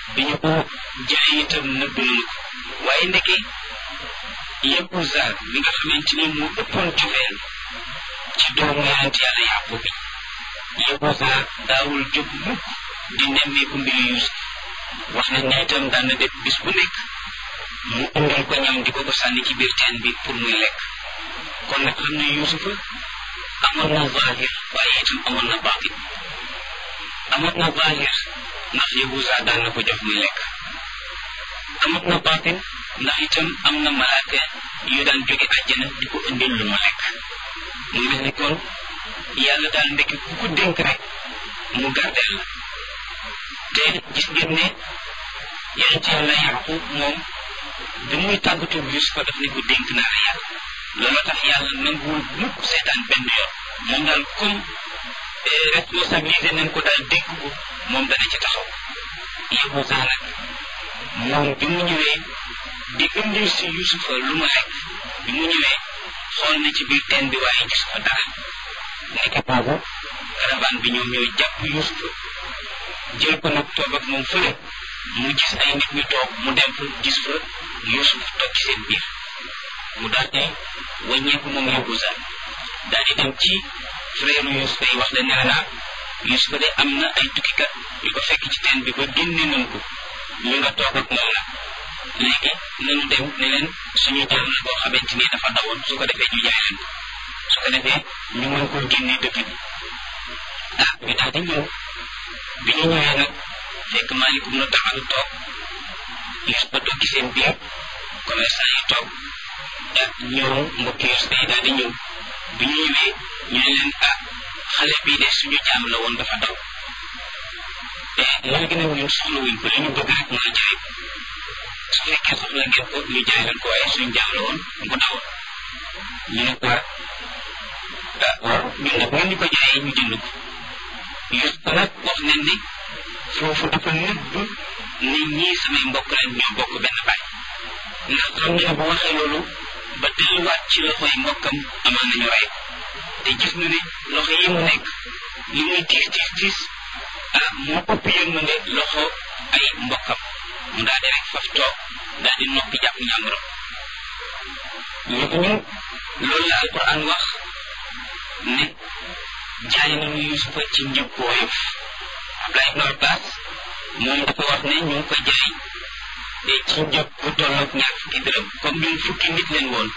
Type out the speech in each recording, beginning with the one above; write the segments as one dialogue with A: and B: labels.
A: bi ñu ko jaay itam nëbb nañu ko waaye ndeke Yahuza mi nga xamante ni moo ëppoon cofeel ci doomu yonent yàlla Yaqub bi Yahuza daawul jóg mukk di nemmeeku mbiru Yuusuf wax nañ ne itam daan na def bis bu nekk mu indil ko ñam di ko ko sànni ci biir teen bi pour muy lekk kon nag xam ne Yuusufa amoon na zahir waaye itam amoon na baatin amoon na zahir ndax Yahuza daan na ko jox muy lekk amoon na baatin ndax itam am na malaaka yu daan jóge àjjana di ko indil lu mu lekk mu mel ni kon yàlla daal ndekki ku ko dénk rek mu gardeel la te gis ngeen ne yonent yàlla Yaqub moom bi muy tàggatu Yuusufa daf ne ko dénk naa la yàlla loolu tax yàlla nanguwul mukk seetaan benn yoon moom daal comme responsabilisé nañ ko daal dénk ko moom dana ci taxaw Yahuza nag moom bi mu ñëwee di indil si Yuusufa lu mu lekk bi mu ñëwee xool na ci biir teen bi waaye gis ko dara nekk boobu caravane bi ñoom ñooy jàpp Yuusufa jël ko nag toog ak moom fële mu gis ay nit ñu toog mu dem fa gis fa Yuusuf toog ci seen biir mu daal di wàññeeku moom Yahuza daal di dem ci frère Yuusuf yi wax leen ne naa Yuusuf de am na ay tukkikat yu ko fekk ci teen bi ba génne nañ ko ñu nga toog ak moom nag léegi nañu dem ne leen suñu jaam la boo xamante ni dafa dawoon su ko defee ñu jaay leen ko su ko defee ñu mën koo génne dëkk bi ah ñu daal di ñëw bi ñu ñëwee nag fekk maalikum na taxalu toog Yuusuf ba toog ci seen biir commerçant yi toog ak ñoom mbokki Yuusuf yi daal di ñëw bi ñu ñëwee ñu ne leen ah xale bii de suñu jaam la woon dafa daw te léegi nag ñun soxla wuñ ko li ñu bëgg rek mooy jaay ko su fekkee soxla ngeen ko ñu jaay leen ko waaye suñu jaam la woon bu dawoon ñu ne ko ah waaw ñun nag ngeen ñu ko jaayee ñu jënd ko Yuusuf nag wax nañ ni foofu dafa nëbb ni ñii samay mbokk leen ñoo bokk benn baay ndax xam ne bu waxee loolu ba delluwaat ci loxoy mbokkam amaan nañu rey te gis na ne loxo yi mu nekk li muy tiis tiis tiis ah moo ëpp yërmande loxo ay mbokkam mu daal di rek faf toog daal di noppi jàpp ñàmburam léegi ñu loolu la alquran wax ne jaay nañu yusufa ci njëg bu woyof Abdullah ibn Abbas moom dafa wax ne ñu ngi ko jaay ci njëg bu tolloog ñaar fukki dërëm comme ñun fukki nit leen woon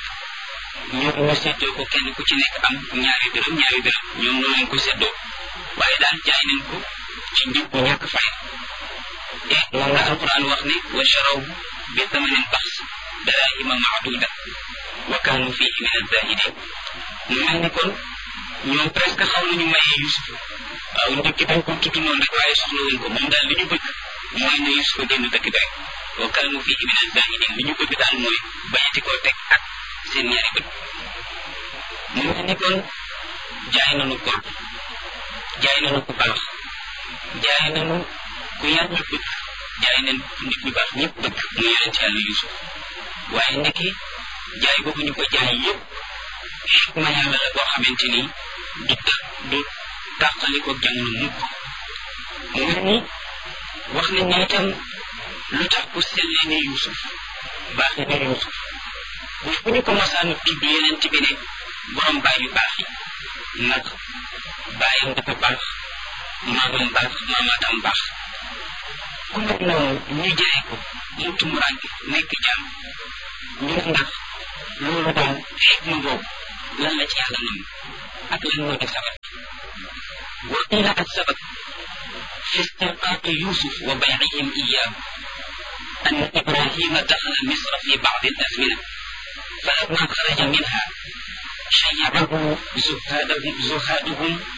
A: ñu ñu séddoo ko kenn ku ci nekk am ñaari dërëm ñaari dërëm ñoom noonu leen ko séddoo waaye daal jaay nañ ko ci njëg bu ñàkk fay te moom la alquran wax ne wa charaw bi thamanin bax darahima maaduda wa kaanu fihi min azahidin mu mel ni kon ñoom presque xaw nañu maye Yusuf waaw njëkk dañ ko tudd noonu rek waaye soxla wuñ ko moom daal li ñu bëgg mooy ne Yusuf génn dëkk bi rek wa kaanu fihi min azahidin li ñu bëgg daal mooy bañati koo teg ak seen ñaari bët mu mel ni kon jaay nañu ko jaay nañu ku baax jaay nañu ku yar ñu bëgg jaay nañ nit ñu baax ñëpp bëgg mu yonent yàlla Yusuf waaye ndeke jaay boobu ñu ko jaay yëpp xikma yàlla la boo xamante ni du ta du tàqali ko jamono mukk mu mel ni wax nañ ne itam lu tax ku sellee ne Yusuf baaxee ne Yusuf bu fu ñu ko masaan tudd yeneen bi ne borom baay yu baax yi ndax baayam dafa baax maamam baax maamaatam baax ku mel noonu ñu jaay ko mu tumuraanke nekk jaam ñu ne ndax loolu daal xikma boobu lan la ci yàlla nam ak lan moo di sabab wa qila as sabab fi istirqaaqi yusuf wa baycihim iyaahu أن إبراهيم دخل مصر في بعض الأزمنة فلما خرج منها شيعه زهادهم زهادهم